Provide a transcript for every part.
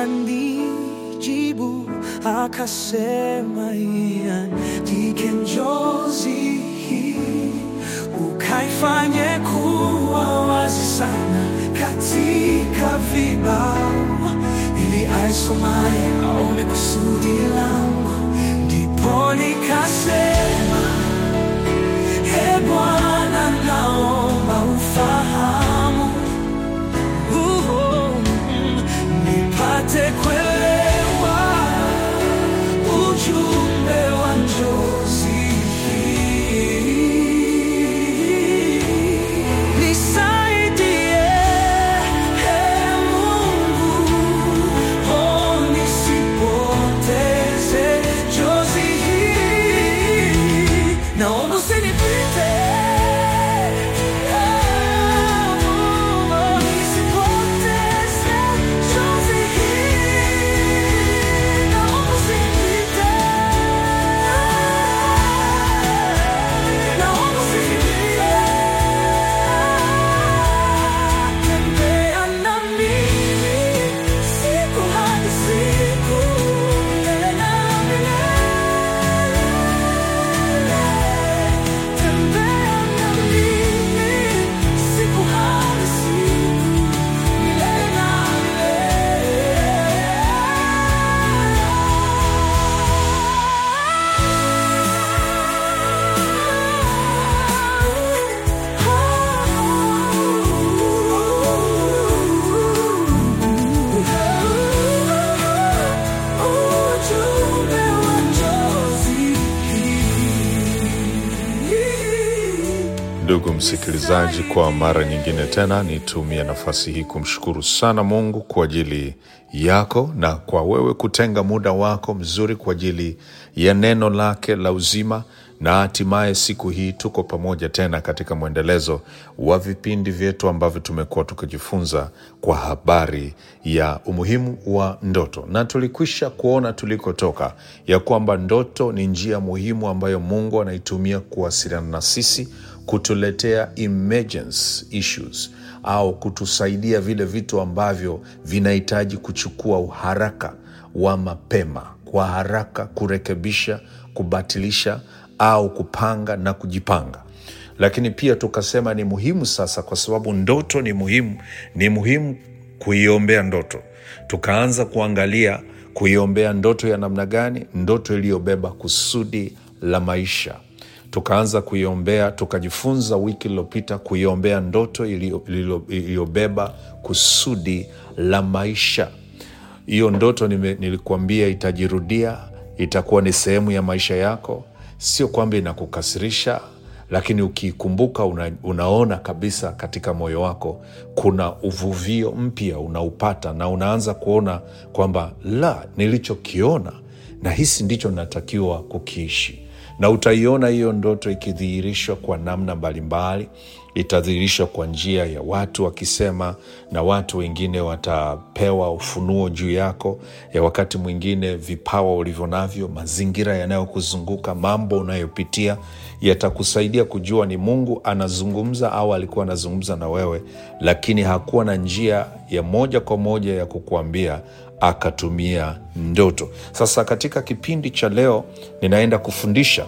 akanijibu akasema, iandike njozi hii ukaifanye kuwa wazi sana katika vibao, ili aisomaye aone kusudi langu. Ndipo nikasema, e Bwana, naomba ufahamu Uhu, nipate kuelewa ujumbe wa njozi hii. Nisaidie, Ee Mungu, oh, nisipoteze njozi hii. Naomba usinipite, Ee Mungu, nisipoteze njozi hii. Naomba usinipite, naomba usinipite. Tembea na mimi siku hadi siku, milele na milele. Tembea na mimi siku hadi siku, milele na Ujumbe wa njozi hii. Ndugu msikilizaji, kwa mara nyingine tena nitumie nafasi hii kumshukuru sana Mungu kwa ajili yako na kwa wewe kutenga muda wako mzuri kwa ajili ya neno lake la uzima, na hatimaye siku hii tuko pamoja tena katika mwendelezo wa vipindi vyetu ambavyo tumekuwa tukijifunza kwa habari ya umuhimu wa ndoto, na tulikwisha kuona tulikotoka ya kwamba ndoto ni njia muhimu ambayo Mungu anaitumia kuwasiliana na sisi kutuletea emergence issues au kutusaidia vile vitu ambavyo vinahitaji kuchukua uharaka wa mapema, kwa haraka kurekebisha, kubatilisha au kupanga na kujipanga. Lakini pia tukasema ni muhimu sasa, kwa sababu ndoto ni muhimu, ni muhimu kuiombea ndoto. Tukaanza kuangalia kuiombea ndoto ya namna gani? Ndoto iliyobeba kusudi la maisha tukaanza kuiombea, tukajifunza wiki iliyopita kuiombea ndoto iliyo- iliyo- iliyobeba kusudi la maisha. Hiyo ndoto nime, nilikuambia itajirudia, itakuwa ni sehemu ya maisha yako. Sio kwamba inakukasirisha, lakini ukiikumbuka una, unaona kabisa katika moyo wako kuna uvuvio mpya unaupata, na unaanza kuona kwamba la, nilichokiona na hisi ndicho natakiwa kukiishi na utaiona hiyo ndoto ikidhihirishwa kwa namna mbalimbali. Itadhihirishwa kwa njia ya watu wakisema, na watu wengine watapewa ufunuo juu yako, ya wakati mwingine vipawa ulivyo navyo, mazingira yanayokuzunguka, mambo unayopitia yatakusaidia kujua ni Mungu anazungumza au alikuwa anazungumza na wewe, lakini hakuwa na njia ya moja kwa moja ya kukuambia akatumia ndoto. Sasa katika kipindi cha leo ninaenda kufundisha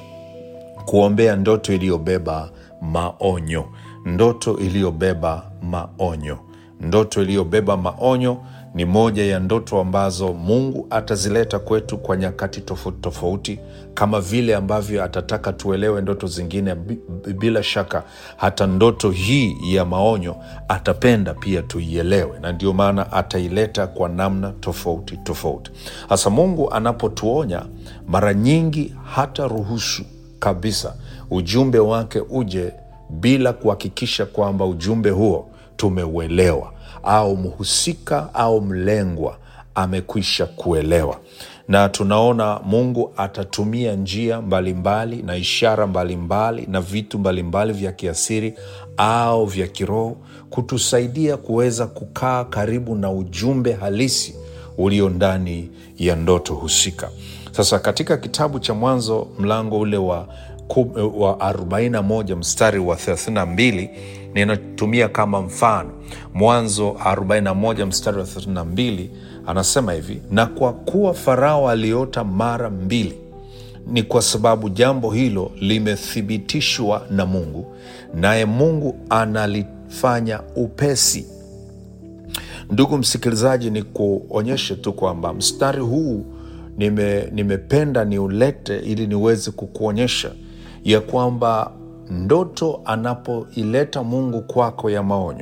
kuombea ndoto iliyobeba maonyo, ndoto iliyobeba maonyo. Ndoto iliyobeba maonyo ni moja ya ndoto ambazo Mungu atazileta kwetu kwa nyakati tofauti tofauti, kama vile ambavyo atataka tuelewe ndoto zingine. Bi- Bila shaka hata ndoto hii ya maonyo atapenda pia tuielewe, na ndio maana ataileta kwa namna tofauti tofauti. Hasa Mungu anapotuonya, mara nyingi hata ruhusu kabisa ujumbe wake uje bila kuhakikisha kwamba ujumbe huo tumeuelewa au mhusika au mlengwa amekwisha kuelewa. Na tunaona Mungu atatumia njia mbalimbali na ishara mbalimbali na vitu mbalimbali vya kiasiri au vya kiroho kutusaidia kuweza kukaa karibu na ujumbe halisi ulio ndani ya ndoto husika. Sasa katika kitabu cha Mwanzo mlango ule wa, ku- wa 41 mstari wa 32 ninatumia kama mfano mwanzo 41 mstari wa 32 anasema hivi na kwa kuwa farao aliota mara mbili ni kwa sababu jambo hilo limethibitishwa na mungu naye mungu analifanya upesi ndugu msikilizaji ni kuonyeshe tu kwamba mstari huu nime, nimependa niulete ili niweze kukuonyesha ya kwamba ndoto anapoileta mungu kwako ya maonyo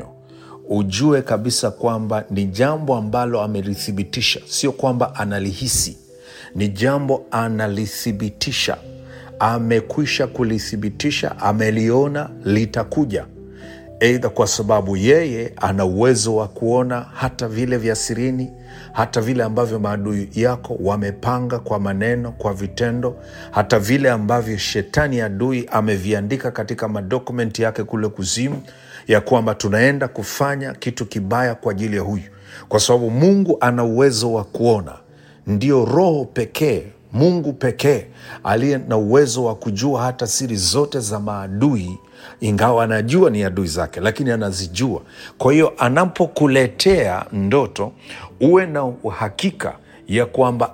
ujue kabisa kwamba ni jambo ambalo amelithibitisha sio kwamba analihisi ni jambo analithibitisha amekwisha kulithibitisha ameliona litakuja eidha kwa sababu yeye ana uwezo wa kuona hata vile vya sirini hata vile ambavyo maadui yako wamepanga kwa maneno kwa vitendo hata vile ambavyo shetani adui ameviandika katika madokumenti yake kule kuzimu ya kwamba tunaenda kufanya kitu kibaya kwa ajili ya huyu kwa sababu mungu ana uwezo wa kuona ndio roho pekee mungu pekee aliye na uwezo wa kujua hata siri zote za maadui ingawa anajua ni adui zake lakini anazijua kwa hiyo anapokuletea ndoto uwe na uhakika ya kwamba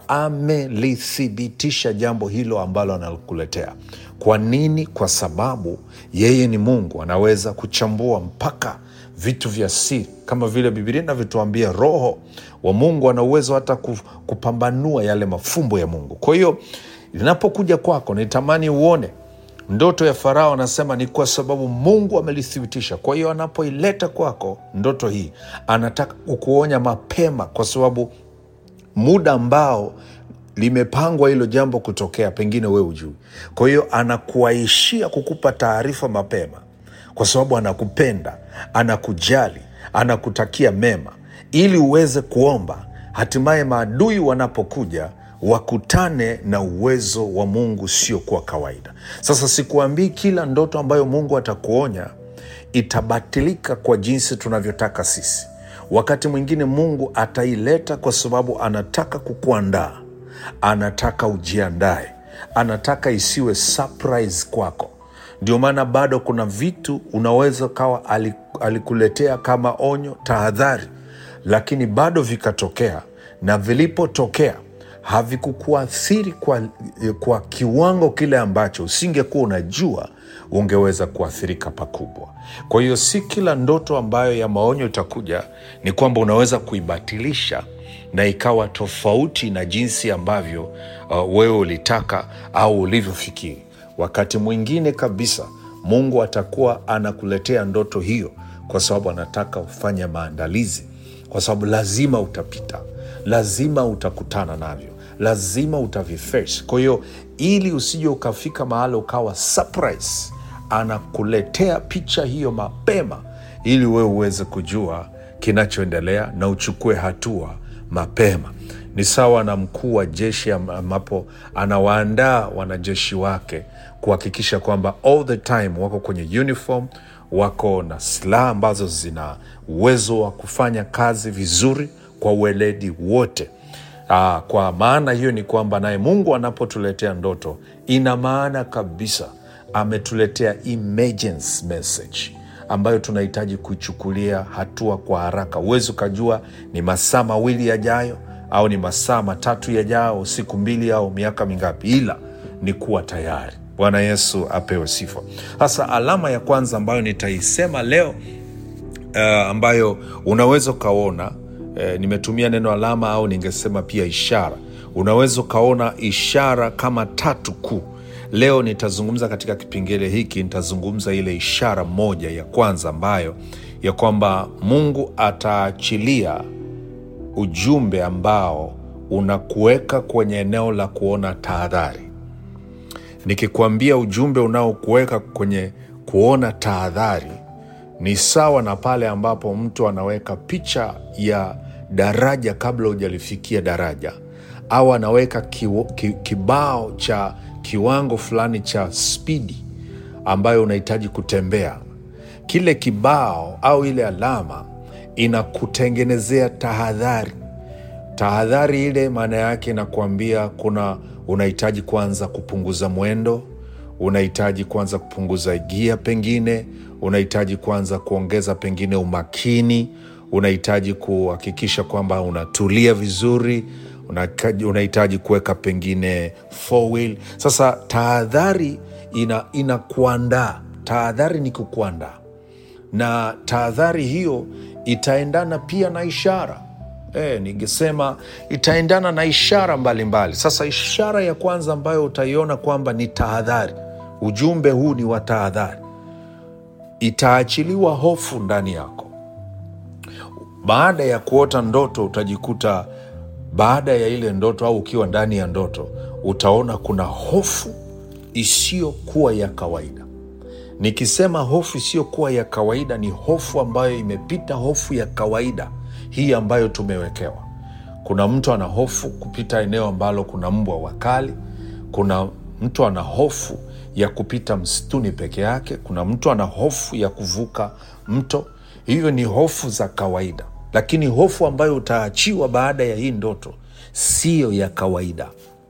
amelithibitisha jambo hilo ambalo anakuletea kwa nini kwa sababu yeye ni mungu anaweza kuchambua mpaka vitu vya siri kama vile bibilia inavyotuambia roho wa mungu ana uwezo hata ku- kupambanua yale mafumbo ya mungu kwa hiyo linapokuja kwako nitamani uone ndoto ya farao anasema ni kwa sababu mungu amelithibitisha kwa hiyo anapoileta kwako ndoto hii anataka kukuonya mapema kwa sababu muda ambao limepangwa hilo jambo kutokea pengine wewe ujui kwa hiyo anakuaishia kukupa taarifa mapema kwa sababu anakupenda anakujali anakutakia mema ili uweze kuomba hatimaye maadui wanapokuja wakutane na uwezo wa mungu sio kwa kawaida sasa sikuambii kila ndoto ambayo mungu atakuonya itabatilika kwa jinsi tunavyotaka sisi wakati mwingine mungu ataileta kwa sababu anataka kukuandaa anataka ujiandae anataka isiwe surprise kwako ndio maana bado kuna vitu unaweza kawa ali- alikuletea kama onyo tahadhari lakini bado vikatokea na vilipotokea havikukuathiri kwa, kwa kiwango kile ambacho usingekuwa unajua ungeweza kuathirika pakubwa kwa hiyo si kila ndoto ambayo ya maonyo itakuja ni kwamba unaweza kuibatilisha na ikawa tofauti na jinsi ambavyo uh, wewe ulitaka au ulivyofikiri wakati mwingine kabisa mungu atakuwa anakuletea ndoto hiyo kwa sababu anataka ufanye maandalizi kwa sababu lazima utapita lazima utakutana navyo lazima utaviface kwa hiyo ili usije ukafika mahali ukawa surprise anakuletea picha hiyo mapema ili wewe uweze kujua kinachoendelea na uchukue hatua mapema ni sawa na mkuu wa jeshi am- ambapo anawaandaa wanajeshi wake kuhakikisha kwamba all the time wako kwenye uniform wako na silaha ambazo zina uwezo wa kufanya kazi vizuri kwa ueledi wote Aa, kwa maana hiyo ni kwamba naye mungu anapotuletea ndoto ina maana kabisa ametuletea emergency message ambayo tunahitaji kuichukulia hatua kwa haraka huwezi ukajua ni masaa mawili yajayo au ni masaa matatu yajayo siku mbili au miaka mingapi ila ni kuwa tayari bwana yesu apewe sifa sasa alama ya kwanza ambayo nitaisema leo uh, ambayo unaweza ukaona uh, nimetumia neno alama au ningesema pia ishara unaweza ukaona ishara kama tatu kuu leo nitazungumza katika kipengele hiki nitazungumza ile ishara moja ya kwanza ambayo ya kwamba mungu ataachilia ujumbe ambao unakuweka kwenye eneo la kuona tahadhari nikikwambia ujumbe unaokuweka kwenye kuona tahadhari ni sawa na pale ambapo mtu anaweka picha ya daraja kabla hujalifikia daraja au anaweka kiwo, ki, kibao cha kiwango fulani cha spidi ambayo unahitaji kutembea kile kibao au ile alama inakutengenezea tahadhari tahadhari ile maana yake inakuambia kuna unahitaji kuanza kupunguza mwendo unahitaji kuanza kupunguza gia, pengine unahitaji kuanza kuongeza pengine umakini, unahitaji kuhakikisha kwamba unatulia vizuri, unahitaji unahitaji kuweka pengine four wheel. Sasa tahadhari ina inakuandaa, tahadhari ni kukuandaa na tahadhari hiyo itaendana pia na ishara e, ningesema itaendana na ishara mbalimbali mbali. Sasa ishara ya kwanza ambayo utaiona kwamba ni tahadhari, ujumbe huu ni wa tahadhari, itaachiliwa hofu ndani yako. Baada ya kuota ndoto, utajikuta baada ya ile ndoto au ukiwa ndani ya ndoto, utaona kuna hofu isiyokuwa ya kawaida. Nikisema hofu isiyokuwa ya kawaida, ni hofu ambayo imepita hofu ya kawaida hii ambayo tumewekewa. Kuna mtu ana hofu kupita eneo ambalo kuna mbwa wakali. Kuna mtu ana hofu ya kupita msituni peke yake. Kuna mtu ana hofu ya kuvuka mto. Hivyo ni hofu za kawaida, lakini hofu ambayo utaachiwa baada ya hii ndoto siyo ya kawaida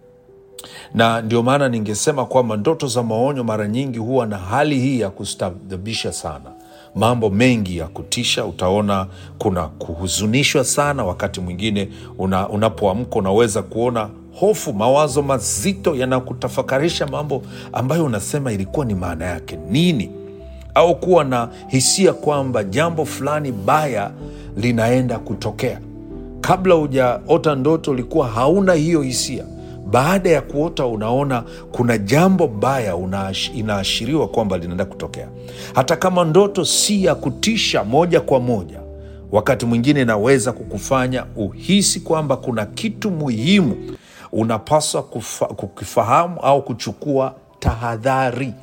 na ndio maana ningesema kwamba ndoto za maonyo mara nyingi huwa na hali hii ya kustabisha sana, mambo mengi ya kutisha. Utaona kuna kuhuzunishwa sana, wakati mwingine una, unapoamka unaweza kuona hofu, mawazo mazito yanakutafakarisha mambo ambayo unasema ilikuwa ni maana yake nini, au kuwa na hisia kwamba jambo fulani baya linaenda kutokea. Kabla hujaota ndoto ulikuwa hauna hiyo hisia baada ya kuota unaona kuna jambo baya unaash- inaashiriwa kwamba linaenda kutokea. Hata kama ndoto si ya kutisha moja kwa moja, wakati mwingine inaweza kukufanya uhisi kwamba kuna kitu muhimu unapaswa kufa, kukifahamu au kuchukua tahadhari.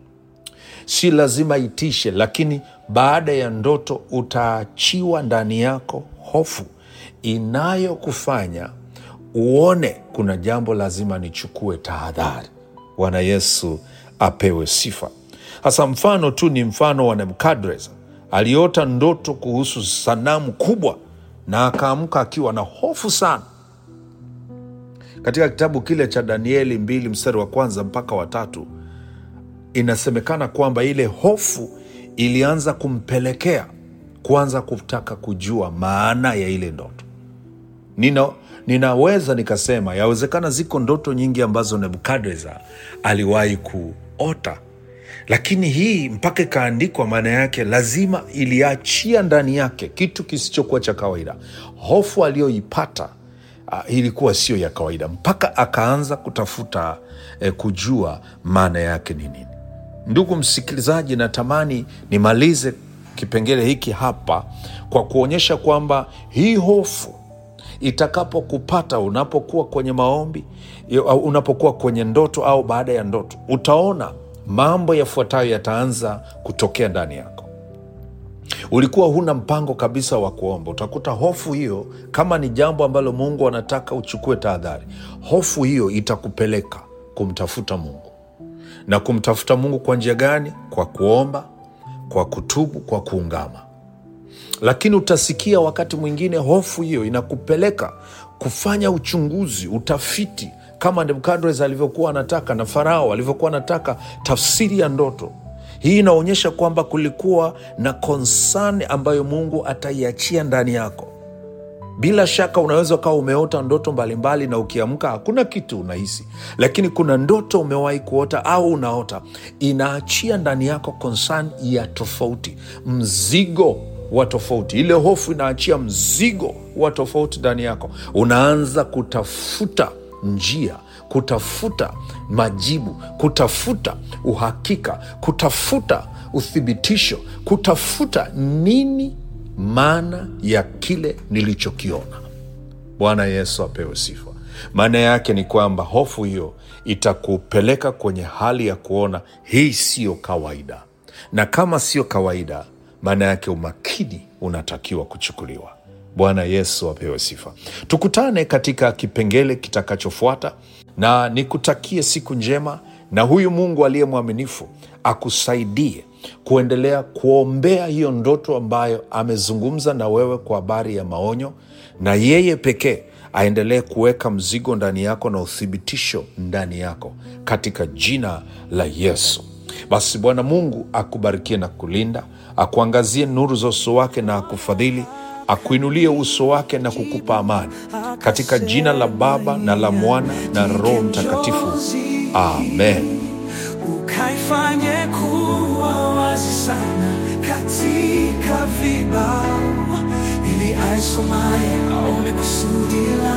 Si lazima itishe, lakini baada ya ndoto utaachiwa ndani yako hofu inayokufanya uone kuna jambo lazima nichukue tahadhari. Bwana Yesu apewe sifa. Sasa mfano tu ni mfano wa Nebukadreza, aliota ndoto kuhusu sanamu kubwa na akaamka akiwa na hofu sana. Katika kitabu kile cha Danieli mbili mstari wa kwanza mpaka watatu inasemekana kwamba ile hofu ilianza kumpelekea kuanza kutaka kujua maana ya ile ndoto. Nina, ninaweza nikasema yawezekana ziko ndoto nyingi ambazo Nebukadreza aliwahi kuota, lakini hii mpaka ikaandikwa, maana yake lazima iliachia ndani yake kitu kisichokuwa cha kawaida. Hofu aliyoipata uh, ilikuwa sio ya kawaida, mpaka akaanza kutafuta eh, kujua maana yake ni nini. Ndugu msikilizaji, natamani nimalize kipengele hiki hapa kwa kuonyesha kwamba hii hofu itakapokupata unapokuwa kwenye maombi au unapokuwa kwenye ndoto au baada ya ndoto, utaona mambo yafuatayo yataanza kutokea ndani yako. Ulikuwa huna mpango kabisa wa kuomba, utakuta hofu hiyo, kama ni jambo ambalo Mungu anataka uchukue tahadhari, hofu hiyo itakupeleka kumtafuta Mungu. Na kumtafuta Mungu kwa njia gani? Kwa kuomba, kwa kutubu, kwa kuungama lakini utasikia wakati mwingine hofu hiyo inakupeleka kufanya uchunguzi, utafiti, kama Nebukadreza alivyokuwa anataka na Farao alivyokuwa anataka tafsiri ya ndoto. Hii inaonyesha kwamba kulikuwa na konsani ambayo Mungu ataiachia ndani yako. Bila shaka unaweza ukawa umeota ndoto mbalimbali na ukiamka hakuna kitu unahisi, lakini kuna ndoto umewahi kuota au unaota inaachia ndani yako konsani ya tofauti, mzigo wa tofauti. Ile hofu inaachia mzigo wa tofauti ndani yako, unaanza kutafuta njia, kutafuta majibu, kutafuta uhakika, kutafuta uthibitisho, kutafuta nini maana ya kile nilichokiona. Bwana Yesu apewe sifa. Maana yake ni kwamba hofu hiyo itakupeleka kwenye hali ya kuona hii siyo kawaida, na kama siyo kawaida, maana yake umakini unatakiwa kuchukuliwa. Bwana Yesu apewe sifa. Tukutane katika kipengele kitakachofuata, na nikutakie siku njema, na huyu Mungu aliye mwaminifu akusaidie kuendelea kuombea hiyo ndoto ambayo amezungumza na wewe kwa habari ya maonyo, na yeye pekee aendelee kuweka mzigo ndani yako na uthibitisho ndani yako katika jina la Yesu. Basi Bwana Mungu akubarikie na kulinda, akuangazie nuru za uso wake na akufadhili, akuinulie uso wake na kukupa amani, katika jina la Baba na la Mwana na Roho Mtakatifu, amen. ukaifanye kuwa wazi sana katika vibao, ili aisomaye aone kusudi lako.